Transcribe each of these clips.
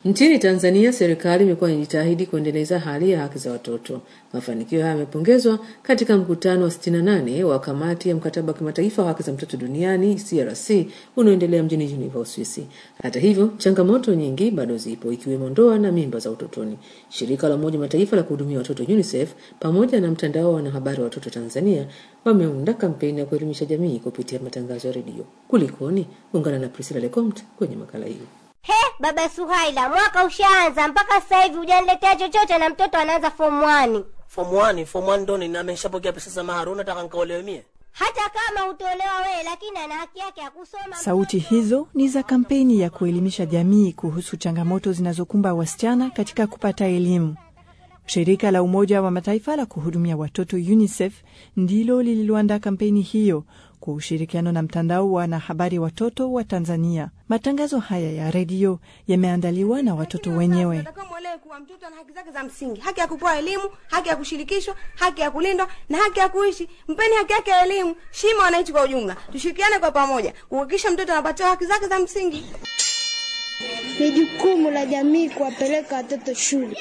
Nchini Tanzania, serikali imekuwa inajitahidi kuendeleza hali ya haki za watoto. Mafanikio haya yamepongezwa katika mkutano wa 68 wa kamati ya mkataba wa kimataifa wa haki za mtoto duniani CRC unaoendelea mjini Geneva, Uswisi. Hata hivyo, changamoto nyingi bado zipo, ikiwemo ndoa na mimba za utotoni. Shirika la Umoja Mataifa la kuhudumia watoto UNICEF pamoja na mtandao wa wanahabari wa watoto Tanzania wameunda kampeni ya kuelimisha jamii kupitia matangazo ya redio. Kulikoni? Ungana na Priscilla Lecomte kwenye makala hii. He, baba Suhaila, mwaka ushaanza mpaka sasa hivi hujaniletea chochote na mtoto anaanza form 1. Form 1, form 1 ndo ni ameshapokea pesa za mahari, unataka nikaolewe mie? Hata kama utolewa wewe, lakini ana haki yake ya kusoma. Sauti hizo ni za kampeni ya kuelimisha jamii kuhusu changamoto zinazokumba wasichana katika kupata elimu. Shirika la Umoja wa Mataifa la kuhudumia watoto UNICEF ndilo lililoandaa kampeni hiyo kwa ushirikiano na mtandao wa wanahabari watoto wa Tanzania. Matangazo haya ya redio yameandaliwa na watoto wenyewe. Nataka mwelewe kuwa mtoto ana haki zake za msingi, haki ya kupewa elimu, haki ya kushirikishwa, haki ya kulindwa na haki ya kuishi. Mpeni haki yake ya elimu. Shima wananchi kwa ujumla, tushirikiane kwa pamoja kuhakikisha mtoto anapatiwa haki zake za msingi. Ni jukumu la jamii kuwapeleka watoto shule.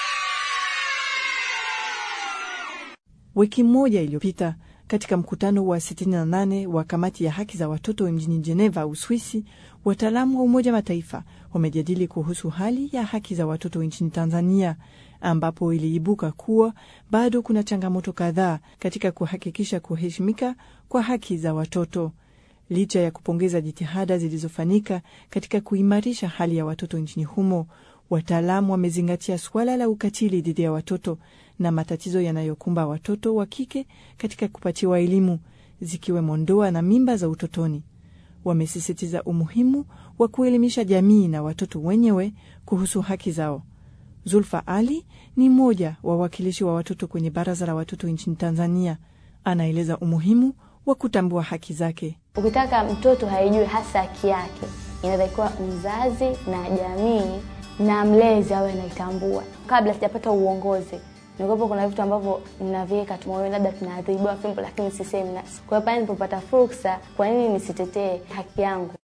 Wiki moja iliyopita katika mkutano wa 68 wa kamati ya haki za watoto mjini Geneva, Uswisi, wataalamu wa Umoja Mataifa wamejadili kuhusu hali ya haki za watoto nchini Tanzania, ambapo iliibuka kuwa bado kuna changamoto kadhaa katika kuhakikisha kuheshimika kwa haki za watoto. Licha ya kupongeza jitihada zilizofanyika katika kuimarisha hali ya watoto nchini humo, wataalamu wamezingatia suala la ukatili dhidi ya watoto na matatizo yanayokumba watoto wa kike katika kupatiwa elimu, zikiwemo ndoa na mimba za utotoni. Wamesisitiza umuhimu wa kuelimisha jamii na watoto wenyewe kuhusu haki zao. Zulfa Ali ni mmoja wa wawakilishi wa watoto kwenye Baraza la Watoto nchini Tanzania. Anaeleza umuhimu wa kutambua haki zake. Ukitaka mtoto haijui hasa haki yake, inatakiwa mzazi na jamii na mlezi awe anaitambua. Kabla sijapata uongozi, nilikuwa kuna vitu ambavyo ninaviweka tumaoni, labda tunaadhibiwa fimbo, lakini sisemi. Kwa hiyo pale nilipopata fursa, kwa nini nisitetee haki yangu?